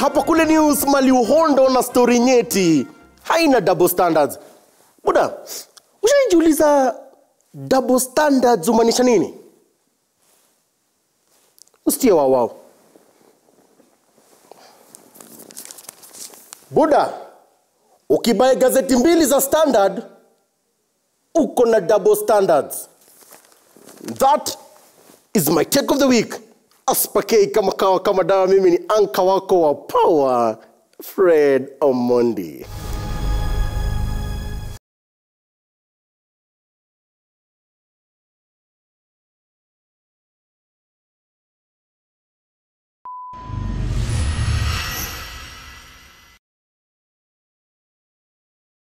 hapa kule news mali uhondo na stori nyeti haina double standards buda ushaijiuliza double standards umaanisha nini usitie wawao buda ukibae gazeti mbili za standard uko na double standards that is my take of the week aspakei kama kawa kama dawa mimi ni anka wako wa power fred omondi